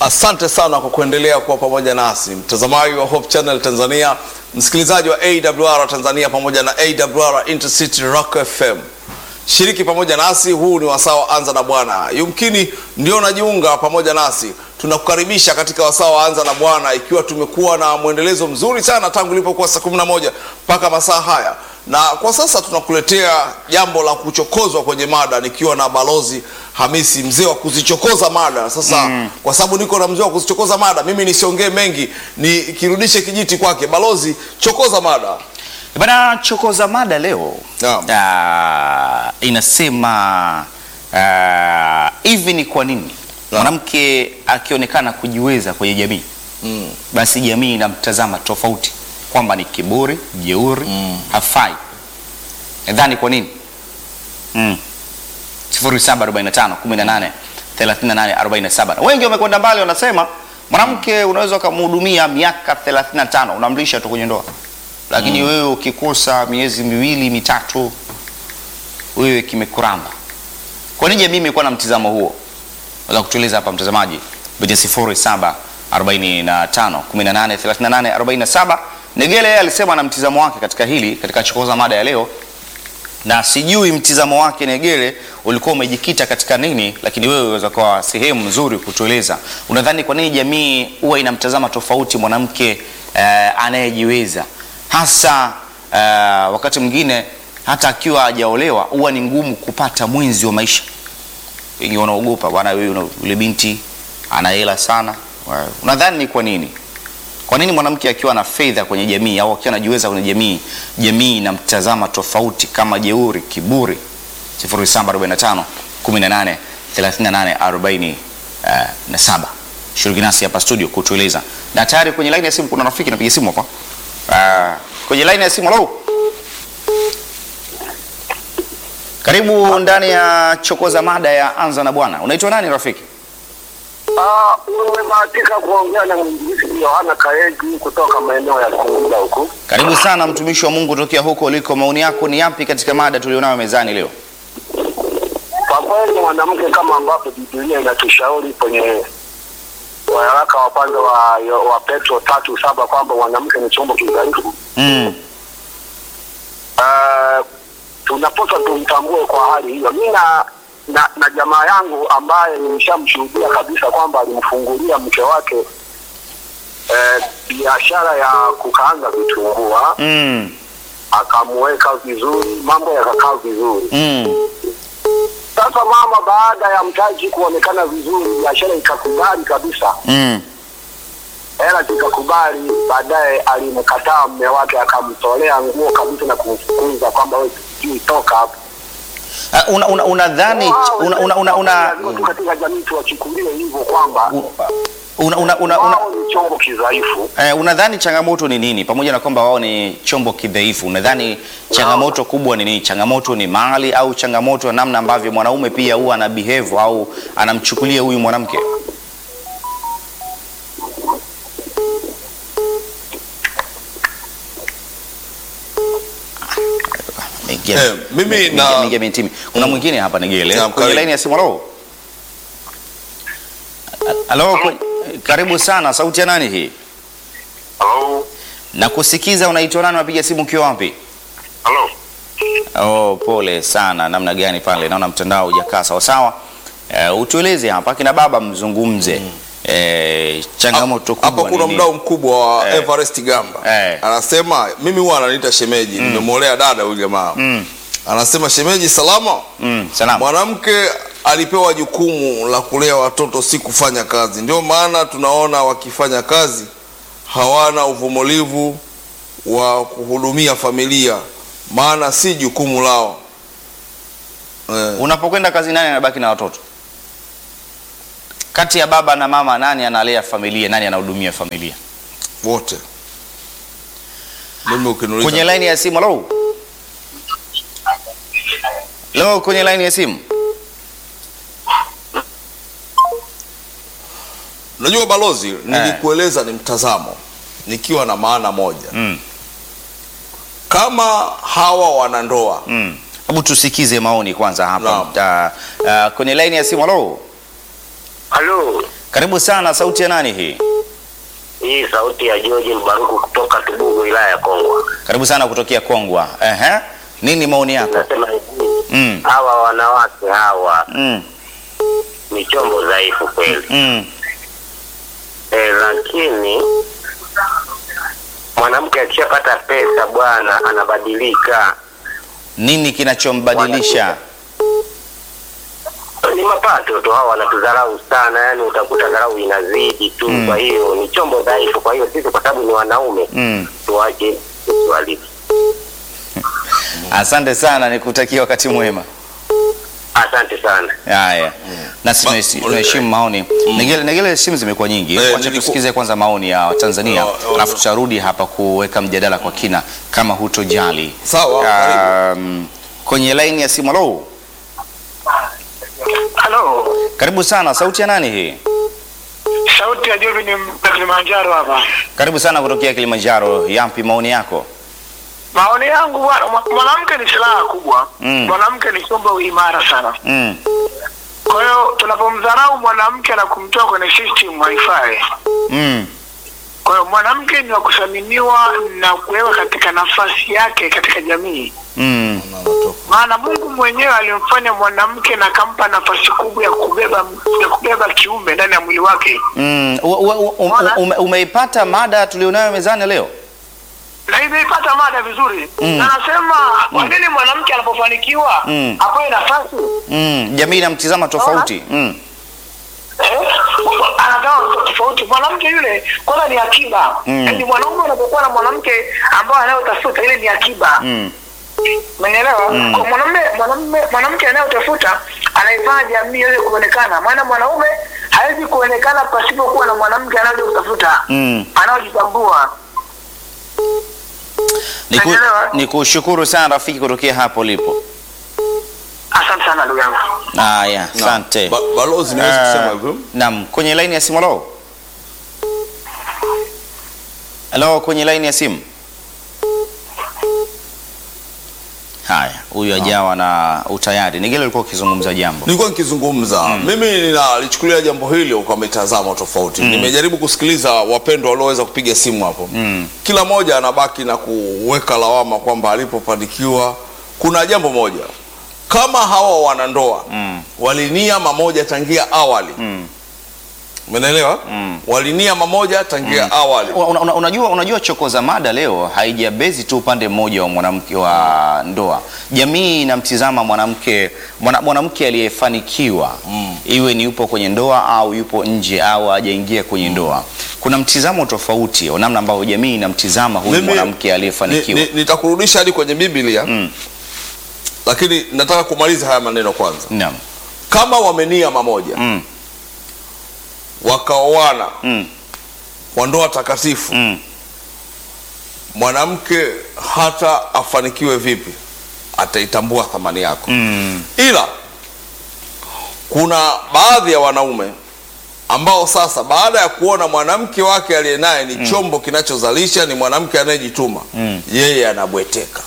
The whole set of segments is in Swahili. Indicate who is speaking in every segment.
Speaker 1: Asante sana kwa kuendelea kuwa pamoja nasi, mtazamaji wa Hope Channel Tanzania, msikilizaji wa AWR Tanzania pamoja na AWR Intercity Rock FM. Shiriki pamoja nasi, huu ni wasaa wa Anza na Bwana. Yumkini ndio unajiunga pamoja nasi, tunakukaribisha katika wasaa wa Anza na Bwana, ikiwa tumekuwa na mwendelezo mzuri sana tangu ilipokuwa saa 11 mpaka masaa haya, na kwa sasa tunakuletea jambo la kuchokozwa kwenye mada, nikiwa na Balozi Hamisi, mzee wa kuzichokoza mada. Sasa kwa sababu niko na mzee wa kuzichokoza mada, mimi nisiongee mengi, nikirudishe kijiti kwake. Balozi, chokoza mada.
Speaker 2: Bana chokoza mada leo
Speaker 1: Naam.
Speaker 2: Ah, inasema ah, hivi ni kwa nini mwanamke akionekana kujiweza kwenye jamii
Speaker 1: Mm.
Speaker 2: basi jamii inamtazama tofauti kwamba ni kiburi, jeuri, hafai. Nadhani kwa nini? Mm. 0745 18 38 47. Na Wengi wamekwenda mbali wanasema mwanamke unaweza ukamhudumia miaka 35 unamlisha tu kwenye ndoa. Lakini wewe ukikosa miezi miwili mitatu wewe kimekuramba. Kwa nini jamii imekuwa na mtizamo huo? Unaweza kutueleza hapa mtazamaji kupitia 07 45 18 38 47. Negele yeye alisema na mtizamo wake katika hili katika chokoza mada ya leo na sijui mtizamo wake Negere ulikuwa umejikita katika nini, lakini wewe unaweza kuwa sehemu nzuri kutueleza. Unadhani kwa nini jamii huwa inamtazama tofauti mwanamke eh, anayejiweza hasa eh, wakati mwingine hata akiwa hajaolewa huwa ni ngumu kupata mwenzi wa maisha. Wengi wanaogopa bwana, wewe una- yule binti ana hela sana. Wa- Unadhani ni kwa nini? Kwa nini mwanamke akiwa na fedha kwenye jamii au akiwa anajiweza kwenye jamii, jamii inamtazama tofauti kama jeuri, kiburi? 0745 18 38 47. Shiriki nasi hapa studio kutueleza. Na tayari kwenye line ya simu kuna rafiki anapiga simu hapa. Ah, kwenye line ya simu hello. Karibu ndani ya chokoza mada ya anza na bwana. Unaitwa nani rafiki?
Speaker 3: Ah, umebahatika kuongea na mwinjilisti Yohana Kaegi kutoka maeneo ya Singida huku.
Speaker 2: Karibu sana mtumishi wa Mungu tokea huko uliko. Maoni yako ni yapi katika mada tulionayo mezani leo?
Speaker 3: Kwa kweli mwanamke, kama ambavyo Biblia inatushauri kwenye waraka wa kwanza wa, wa Petro tatu saba kwamba mwanamke ni chombo kidhaifu,
Speaker 2: Mm.
Speaker 3: uh, tunapaswa tumtambue kwa hali hiyo. Mi na, na, na jamaa yangu ambaye nimeshamshuhudia kabisa kwamba alimfungulia mke wake eh, biashara ya kukaanga vitumbua
Speaker 2: Mm.
Speaker 3: akamweka vizuri, mambo yakakaa vizuri.
Speaker 2: Mm.
Speaker 3: Sasa mama, baada ya mtaji kuonekana vizuri, biashara ikakubali kabisa,
Speaker 2: Mm.
Speaker 3: hela zikakubali. Baadaye alimkataa mme wake, akamtolea nguo kabisa na kumfukuza kwamba wewe sijui toka hapa.
Speaker 2: Ah, una una unadhani
Speaker 3: Wao,
Speaker 2: una una una una
Speaker 3: lazima tu katika jamii tuwachukulie hivyo kwamba
Speaker 2: una una una una
Speaker 3: wao ni chombo kidhaifu.
Speaker 2: Eh, unadhani changamoto ni nini? Pamoja na kwamba wao ni chombo kidhaifu, unadhani changamoto kubwa ni nini? Changamoto ni mali au changamoto ya namna ambavyo mwanaume pia huwa ana behave au anamchukulia huyu mwanamke? Ameingia-
Speaker 1: Eh, mimi
Speaker 2: ameingia-
Speaker 1: na-
Speaker 2: ameingia mitimi. Kuna mwingine hapa Nigele
Speaker 1: Naam,
Speaker 2: kwenye
Speaker 1: karibu.
Speaker 2: laini ya simu. Halo, halo, kwe- karibu sana. Sauti ya nani hii?
Speaker 3: Halo,
Speaker 2: na kusikiza unaitwa nani? Unapiga simu ukiwa wapi?
Speaker 3: halo.
Speaker 2: Oh, pole sana. Namna gani pale? Naona mtandao hujakaa sawa sawa. Uh, utueleze hapa kina baba mzungumze. Eh, changamoto kubwa
Speaker 1: Hapa
Speaker 2: ni
Speaker 1: kuna
Speaker 2: nini?
Speaker 1: mdau mkubwa wa
Speaker 2: Eh.
Speaker 1: Everest Gamba
Speaker 2: Eh.
Speaker 1: anasema, mimi huwa ananiita shemeji, nimemwolea dada huyu jamaa
Speaker 2: Mm,
Speaker 1: anasema, shemeji salama.
Speaker 2: mm, salama.
Speaker 1: Mwanamke alipewa jukumu la kulea watoto, si kufanya kazi. Ndio maana tunaona wakifanya kazi hawana uvumilivu wa kuhudumia familia, maana si jukumu lao. Eh,
Speaker 2: Unapokwenda kazi, nani anabaki na watoto? Kati ya baba na mama, nani analea familia? Nani anahudumia familia?
Speaker 1: wote. Mimi ukiniuliza
Speaker 2: Kwenye laini ya simu. Hello, hello, kwenye laini ya simu.
Speaker 1: Unajua balozi, nilikueleza ni mtazamo nikiwa na maana moja.
Speaker 2: Mm,
Speaker 1: Kama hawa wanandoa
Speaker 2: mm. Hebu tusikize maoni kwanza hapa.
Speaker 1: Naam.
Speaker 2: Ta, uh, kwenye laini ya simu. Hello.
Speaker 3: Halo,
Speaker 2: Karibu sana, sauti ya nani hii?
Speaker 4: Hii sauti ya George Mbaruku kutoka Tubugu, wilaya ya Kongwa.
Speaker 2: Karibu sana kutokea Kongwa. Ehe. Nini maoni yako?
Speaker 4: Nasema hivi,
Speaker 2: Mm.
Speaker 4: hawa wanawake hawa
Speaker 2: Mm.
Speaker 4: ni chombo dhaifu kweli,
Speaker 2: Mm.
Speaker 4: e, lakini mwanamke akishapata pesa bwana, anabadilika.
Speaker 2: Nini kinachombadilisha?
Speaker 4: Ni mapato tu, hawa wanatudharau sana, yani utakuta dharau inazidi tu.
Speaker 2: Mm.
Speaker 4: Kwa hiyo ni chombo dhaifu. Kwa hiyo sisi, kwa sababu ni wanaume,
Speaker 2: Mm.
Speaker 4: tuache tusiwaliki.
Speaker 2: Asante sana, nikutakia wakati mwema.
Speaker 4: Asante sana.
Speaker 2: Haya, nasi
Speaker 1: Ba-
Speaker 2: tunahesi- tunaheshimu maoni. Negele, Negele, simu zimekuwa nyingi,
Speaker 1: Eh,
Speaker 2: wacha
Speaker 1: niliku-
Speaker 2: tusikize kwanza maoni ya Watanzania,
Speaker 1: Oh, oh,
Speaker 2: alafu
Speaker 1: oh.
Speaker 2: tutarudi hapa kuweka mjadala kwa kina kama hutojali.
Speaker 1: Sawa, karibu.
Speaker 2: Um, kwenye laini ya simu. Halo,
Speaker 5: Halo,
Speaker 2: karibu sana. Sauti ya nani hii?
Speaker 5: sauti ya Jovi ni mtoka Kilimanjaro hapa.
Speaker 2: Karibu sana kutokea Kilimanjaro. Yapi maoni yako?
Speaker 5: Maoni yangu bwana, mwa- mwanamke ni silaha kubwa.
Speaker 2: Mm.
Speaker 5: Mwanamke ni chombo imara sana.
Speaker 2: Mm.
Speaker 5: Kwa hiyo tunapomdharau mwanamke na kumtoa kwenye system haifai.
Speaker 2: Mm.
Speaker 5: Kwa hiyo mwanamke ni wa kuthaminiwa na kuwekwa katika nafasi yake katika jamii,
Speaker 2: Mm.
Speaker 5: maana Mungu mwenyewe alimfanya mwanamke na akampa nafasi kubwa ya kubeba ya kubeba kiumbe ndani ya mwili wake.
Speaker 2: Mm. U- u- u- u-
Speaker 5: Mbona?
Speaker 2: ume- umeipata mada tulionayo mezani leo?
Speaker 5: na imeipata mada vizuri
Speaker 2: Mm.
Speaker 5: na anasema kwa nini mwanamke anapofanikiwa
Speaker 2: Mm.
Speaker 5: apewe nafasi
Speaker 2: Mm. Jamii inamtizama tofauti. Mm.
Speaker 5: eh, anagawa tofauti. Mwanamke yule kwanza ni akiba
Speaker 2: Mm.
Speaker 5: yaani mwanaume unapokuwa na mwanamke ambaye anayotafuta ile ni akiba
Speaker 2: Mm.
Speaker 5: Umenielewa?
Speaker 2: Mm.
Speaker 5: Kwa mwanamume mwanamume mwanamke anayotafuta anaifanya jamii iweze kuonekana, maana mwanaume hawezi kuonekana pasipokuwa na mwanamke anayeweza kutafuta
Speaker 2: Mm.
Speaker 5: anayojitambua.
Speaker 2: Niku,
Speaker 5: Naelewa.
Speaker 2: nikushukuru sana rafiki kutokea hapo ulipo.
Speaker 5: Asante sana ndugu yangu.
Speaker 2: Haya, asante.
Speaker 1: Ba- balozi niwezi
Speaker 2: Ah,
Speaker 1: kusema hivyo
Speaker 2: Naam, kwenye laini ya simu halo. Halo, kwenye laini ya simu. Haya, huyu ajawa na utayari. Nigele ulikuwa ukizungumza jambo.
Speaker 1: nilikuwa nikizungumza mimi ninalichukulia jambo hili kwa mitazamo tofauti nimejaribu kusikiliza wapendwa walioweza kupiga simu hapo
Speaker 2: Mm.
Speaker 1: kila mmoja anabaki na kuweka lawama kwamba alipofanikiwa kuna jambo moja kama hawa wanandoa
Speaker 2: Mm.
Speaker 1: walinia mamoja tangia awali
Speaker 2: Mm.
Speaker 1: umeelewa
Speaker 2: Mm.
Speaker 1: walinia mamoja tangia awali
Speaker 2: Una, una, unajua, unajua choko za mada leo haijabezi tu upande mmoja wa mwanamke wa ndoa. Jamii inamtizama mwanamke mwana, mwanamke aliyefanikiwa
Speaker 1: Mm.
Speaker 2: iwe ni yupo kwenye ndoa au yupo nje au hajaingia kwenye ndoa. Kuna mtizamo tofauti wa namna ambavyo jamii inamtizama huyu
Speaker 1: Mimi-
Speaker 2: mwanamke aliyefanikiwa.
Speaker 1: ni- ni- nitakurudisha hadi kwenye biblia
Speaker 2: Mm.
Speaker 1: lakini nataka kumaliza haya maneno kwanza
Speaker 2: Naam.
Speaker 1: kama wamenia mamoja
Speaker 2: Mm.
Speaker 1: wakaoana
Speaker 2: Mm.
Speaker 1: kwa ndoa takatifu
Speaker 2: Mm.
Speaker 1: mwanamke hata afanikiwe vipi ataitambua thamani yako
Speaker 2: Mm.
Speaker 1: ila kuna baadhi ya wanaume ambao sasa baada ya kuona mwanamke wake aliye naye ni chombo kinachozalisha ni mwanamke anayejituma
Speaker 2: Mm.
Speaker 1: yeye anabweteka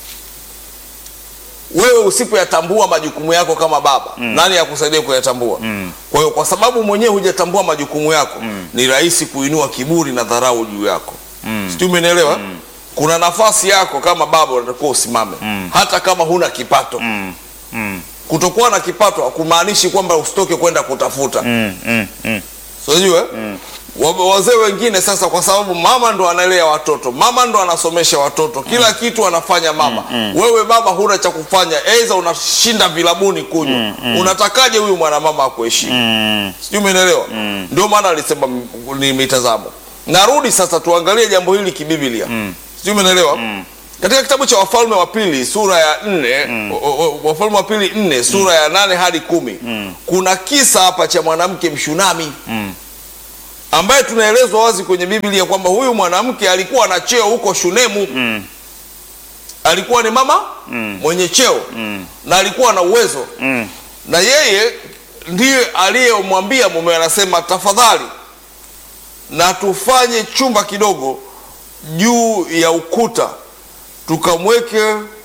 Speaker 1: wewe usipoyatambua majukumu yako kama baba nani akusaidia kuyatambua
Speaker 2: Mm.
Speaker 1: kwa hiyo kwa sababu mwenyewe hujatambua majukumu yako ni rahisi kuinua kiburi na dharau juu yako
Speaker 2: Mm.
Speaker 1: sijui umenielewa kuna nafasi yako kama baba unatakiwa usimame
Speaker 2: Mm.
Speaker 1: hata kama huna kipato
Speaker 2: Mm. Mm.
Speaker 1: kutokuwa na kipato hakumaanishi kwamba usitoke kwenda kutafuta
Speaker 2: Mm. Mm. Mm.
Speaker 1: sijue Wa- wazee wengine sasa kwa sababu mama ndo analea watoto mama ndo anasomesha watoto kila kitu anafanya mama wewe baba huna cha kufanya aidha unashinda vilabuni kunywa unatakaje huyu mwanamama akuheshimu
Speaker 2: Mm.
Speaker 1: sijui umenielewa ndio maana alisema m- ni mitazamo narudi sasa tuangalie jambo hili kibiblia sijui umenielewa katika kitabu cha wafalme wa pili sura ya nne o- o- wafalme wa pili nne sura ya nane hadi kumi kuna kisa hapa cha mwanamke mshunami
Speaker 2: Mm.
Speaker 1: ambaye tunaelezwa wazi kwenye biblia kwamba huyu mwanamke alikuwa na cheo huko shunemu
Speaker 2: Mm.
Speaker 1: alikuwa ni mama mwenye cheo na alikuwa na uwezo
Speaker 2: Mm.
Speaker 1: na yeye ndiye aliyemwambia mume anasema tafadhali na tufanye chumba kidogo juu ya ukuta tukamweke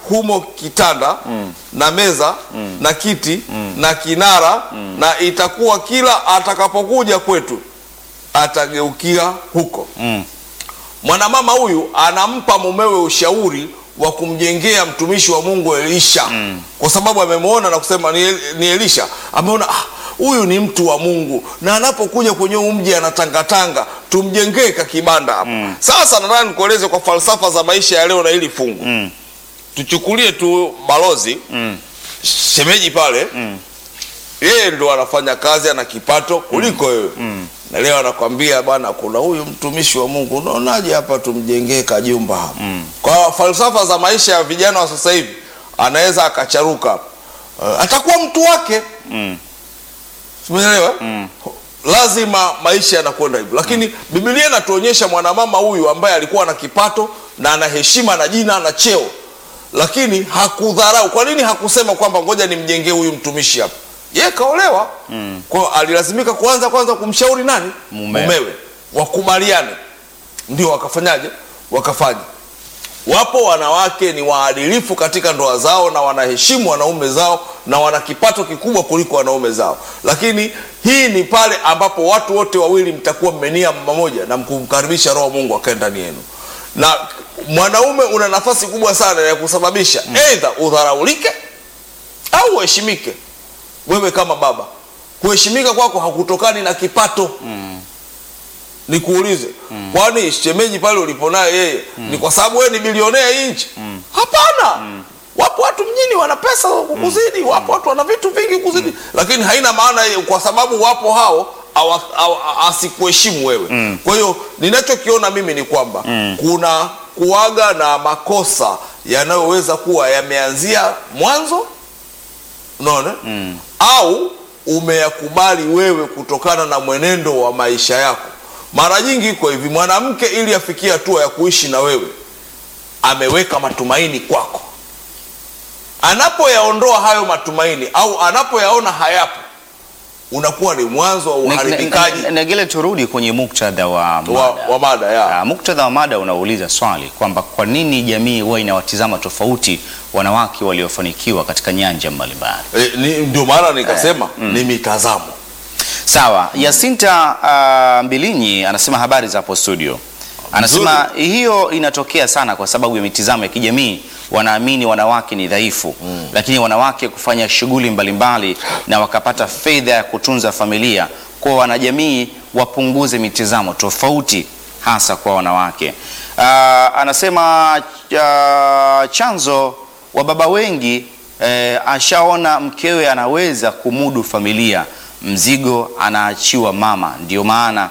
Speaker 1: humo kitanda na meza na kiti na kinara na itakuwa kila atakapokuja kwetu atageukia huko
Speaker 2: Mm.
Speaker 1: mwanamama huyu anampa mumewe ushauri wa kumjengea mtumishi wa Mungu Elisha kwa sababu amemwona na kusema ni, El- ni Elisha ameona "Ah, huyu ni mtu wa Mungu na anapokuja kwenye huu mji anatangatanga tumjengee kakibanda hapa sasa nataka nikueleze kwa falsafa za maisha ya leo na hili fungu
Speaker 2: Mm.
Speaker 1: tuchukulie tu balozi
Speaker 2: Mm.
Speaker 1: shemeji pale yeye ndo anafanya kazi ana kipato kuliko wewe na leo anakwambia bana kuna huyu mtumishi wa mungu unaonaje hapa tumjengee kajumba hapa kwa falsafa za maisha ya vijana wa sasa hivi anaweza akacharuka uh, atakuwa mtu wake
Speaker 2: Mm.
Speaker 1: umeelewa lazima maisha yanakwenda hivyo lakini biblia inatuonyesha mwanamama huyu ambaye alikuwa na kipato na ana heshima na jina na cheo lakini hakudharau kwa nini hakusema kwamba ngoja nimjengee huyu mtumishi hapa ye kaolewa mm. kwa alilazimika kuanza kwanza kumshauri nani
Speaker 2: Mumewe.
Speaker 1: wakubaliane ndio wakafanyaje wakafanya wapo wanawake ni waadilifu katika ndoa zao na wanaheshimu wanaume zao na wana kipato kikubwa kuliko wanaume zao lakini hii ni pale ambapo watu wote wawili mtakuwa mmenia mmoja na mkumkaribisha roho wa mungu akae ndani yenu na mwanaume una nafasi kubwa sana ya kusababisha eidha udharaulike au uheshimike wewe kama baba kuheshimika kwako hakutokani na kipato nikuulize kwani shemeji pale ulipo naye yeye ni kwa sababu wewe ni bilionea hii nchi hapana wapo watu mjini wana pesa kukuzidi wapo watu wana vitu vingi kuzidi lakini haina maana hiyo kwa sababu wapo hao awa- awa- asikuheshimu wewe kwa hiyo ninachokiona mimi ni kwamba kuna kuaga na makosa yanayoweza kuwa yameanzia mwanzo unaona au umeyakubali wewe kutokana na mwenendo wa maisha yako mara nyingi iko hivi mwanamke ili afikie hatua ya kuishi na wewe ameweka matumaini kwako anapoyaondoa hayo matumaini au anapoyaona hayapo unakuwa ni mwanzo wa uharibikaji
Speaker 2: Na- na- Negele, turudi kwenye muktadha wa
Speaker 1: wa,
Speaker 2: mada.
Speaker 1: wa mada ya
Speaker 2: Ah, muktadha wa mada unauliza swali kwamba kwa nini jamii huwa inawatizama tofauti wanawake waliofanikiwa katika nyanja mbalimbali.
Speaker 1: e, ni, ndio maana nikasema ni mitazamo
Speaker 2: Sawa, Yasinta uh, Mbilinyi anasema habari za hapo studio. Anasema hiyo inatokea sana kwa sababu ya mitizamo ya kijamii. Wanaamini wanawake ni dhaifu mm. Lakini wanawake kufanya shughuli mbalimbali na wakapata fedha ya kutunza familia, kwa wanajamii wapunguze mitizamo tofauti, hasa kwa wanawake. Uh, anasema uh, chanzo wa baba wengi eh, ashaona mkewe anaweza kumudu familia, mzigo anaachiwa mama, ndio maana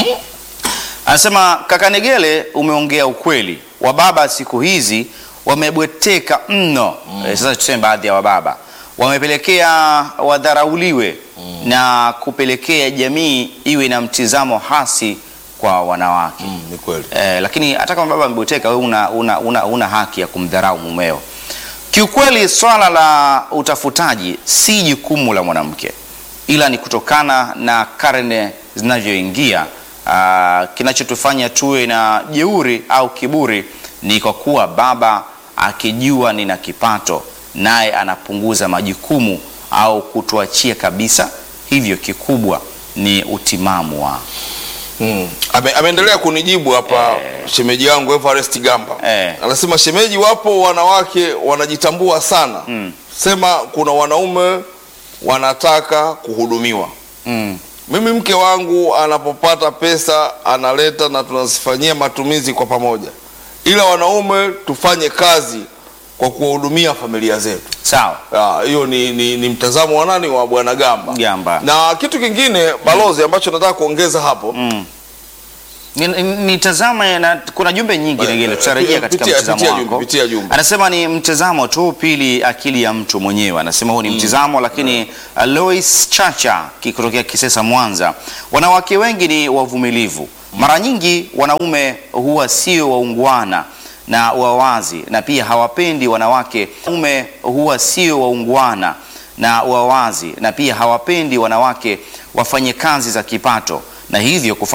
Speaker 2: Anasema kaka Negele, umeongea ukweli. Wababa siku hizi wamebweteka mno. Eh, sasa tuseme baadhi ya wababa wamepelekea wadharauliwe na kupelekea jamii iwe na mtizamo hasi kwa wanawake.
Speaker 1: mm, ni kweli
Speaker 2: Eh, lakini hata kama baba amebweteka, wewe una, una, una, una haki ya kumdharau mumeo. Kiukweli swala la utafutaji si jukumu la mwanamke, ila ni kutokana na karne zinavyoingia. ah, kinachotufanya tuwe na jeuri au kiburi ni kwa kuwa baba akijua nina kipato, naye anapunguza majukumu au kutuachia kabisa. Hivyo kikubwa ni utimamu wa
Speaker 1: Mm. Ame, ameendelea kunijibu hapa shemeji yangu Everest Gamba
Speaker 2: Eh.
Speaker 1: anasema shemeji, wapo wanawake wanajitambua sana sema kuna wanaume wanataka kuhudumiwa.
Speaker 2: mm.
Speaker 1: Mimi mke wangu anapopata pesa analeta na tunazifanyia matumizi kwa pamoja, ila wanaume tufanye kazi kwa kuwahudumia familia zetu.
Speaker 2: Sawa.
Speaker 1: Ah, hiyo ni, ni, ni mtazamo wa nani wa bwana Gamba.
Speaker 2: Gamba.
Speaker 1: Na kitu kingine balozi ambacho nataka kuongeza hapo
Speaker 2: Mm. Ni- ni- Nitazama na kuna jumbe nyingi
Speaker 1: Eh,
Speaker 2: Negele,
Speaker 1: eh,
Speaker 2: tutarejea katika
Speaker 1: pitia-
Speaker 2: mtazamo
Speaker 1: pitia jumbe,
Speaker 2: wako.
Speaker 1: pitia jumbe.
Speaker 2: Anasema ni mtazamo tu, pili akili ya mtu mwenyewe. Anasema huu ni mtazamo, lakini uh, Lois Chacha ki- kutokea Kisesa, Mwanza, wanawake wengi ni wavumilivu. Mara nyingi wanaume huwa sio waungwana na wawazi, na pia hawapendi wanawake. Wanaume huwa sio waungwana na wawazi, na pia hawapendi wanawake wafanye kazi za kipato, na hivyo kufanya